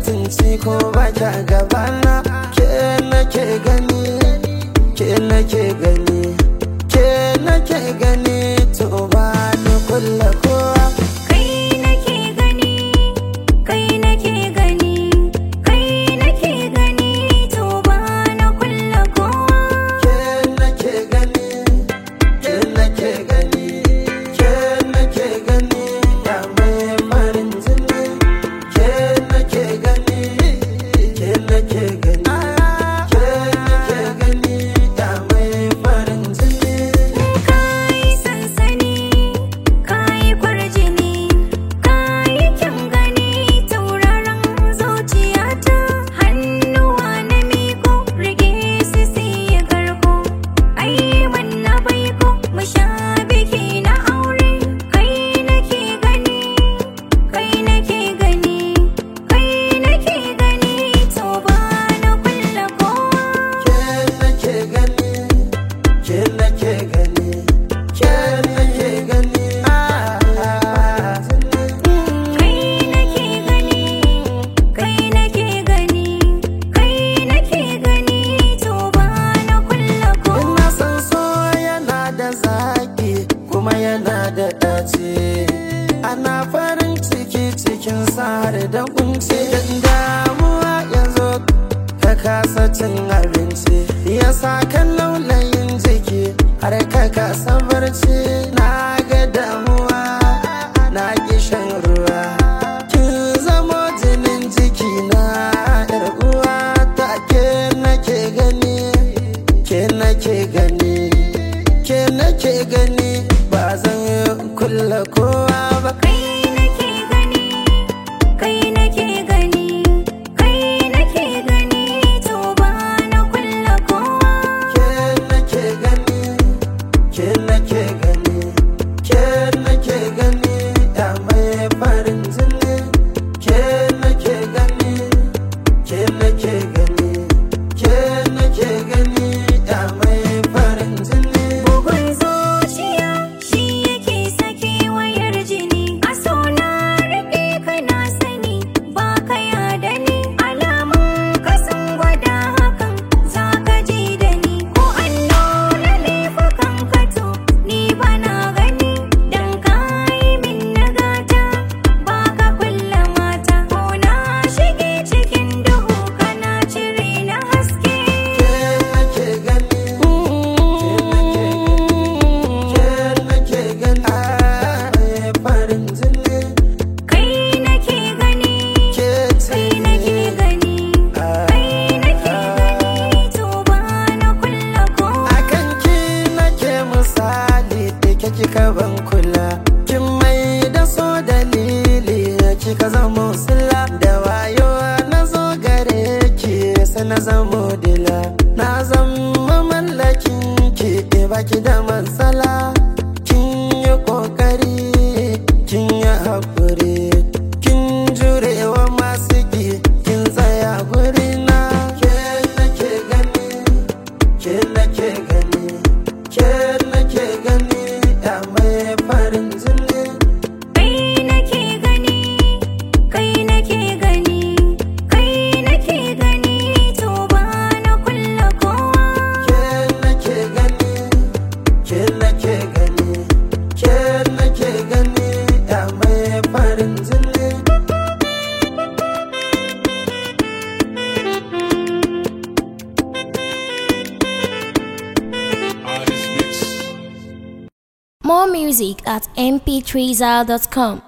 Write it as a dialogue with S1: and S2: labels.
S1: mutunci ko ba kya gabana ke nake gani ke nake gani ke nake gani to ba ni kulla kowa
S2: Kai nake gani, kai nake gani, kai nake gani, to ba na kulla kowa.
S1: ke nake gani ke nake gani ke nake gani ya mai farin jini ke nake gani ke nake gani ke nake gani ya mai farin jini
S2: Kai sansani, kai kwarjini, kai kyan gani, tauraron zuciyata. Hannuwa na miko, rage su siya karko. Ai wanna baiko, mu sha biki na aure. Kai nake gani, kai nake gani, kai nake gani, to ba na kulla kowa.
S1: ke nake gani ke nake gani ke nake gani
S2: Kai nake gani, kai nake gani, kai nake gani, to ba na kulla kowa.
S1: Ina san so yana da zaki kuma yana da ɗaci ana farin ciki cikin har da kunci Idan damuwa ya zo ka kasa cin abinci ya sa kan laulayin jiki har ka kasa barci na ga damuwa na ki shan ruwa kin zamo jinin jiki na yar uwa ta ke nake gani ke nake gani ke nake gani ba zan kulla kowa ba
S2: Kai nake gani, kai nake gani, kai nake gani, to ba na kulla kowa.
S1: ke nake gani ke nake gani ke nake gani ya mai farin jini ke nake gani ke nake gani ke nake gani ya mai farin jini
S2: Bugun zuciya shi yake sake wayar jini. A so na riƙe kana sani ba ka yada ni. Alamun ka sun gwada hakan za ka ji da ni. Ko an nuna laifukan ka to ni ba na gani. Dan ka yi min nagata ba ka kulla mata. Ko na shige cikin duhu kana cire na haske.
S1: ke nake gani ke nake gani ya farin jini
S2: Kai nake gani,
S1: ke ce
S2: kai nake gani, kai nake gani, to ba na kulla kowa.
S1: akan ki nake misali da ke kika ban kula kin mai da so dalili kika zama sila da wayo na zo gare ki sai na zamo dila na zama mallakin ki baki da matsala kin yi kokari kin yi haƙuri kin jurewa masu ki kin tsaya gurina ke nake gani ke nake gani ke nake gani ya mai farin jini
S2: Kai nake gani, kai nake gani, kai nake gani, to ba na kulla kowa.
S1: ke nake gani ke nake gani ke nake gani ya mai farin jini
S3: More music at mp3zal.com.